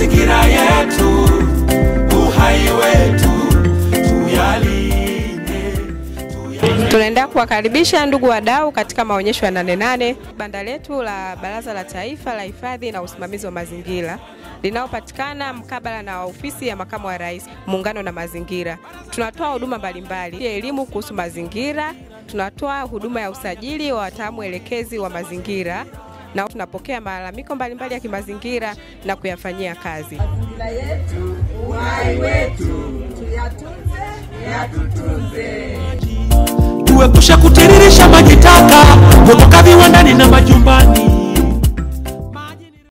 mazingira yetu, uhai wetu tuyalinde, tuyalinde. Tunaendelea kuwakaribisha ndugu wadau katika maonyesho ya Nane Nane, banda letu la Baraza la Taifa la Hifadhi na Usimamizi wa Mazingira linalopatikana mkabala na ofisi ya makamu wa rais, muungano na mazingira. Tunatoa huduma mbalimbali, elimu kuhusu mazingira, tunatoa huduma ya usajili wa wataalamu elekezi wa mazingira na tunapokea malalamiko mbalimbali ya kimazingira na kuyafanyia kazi. mazingira yetu, uhai wetu, tuyatunze, yatutunze. tuepushe kutiririsha maji taka kutoka viwandani na majumbani.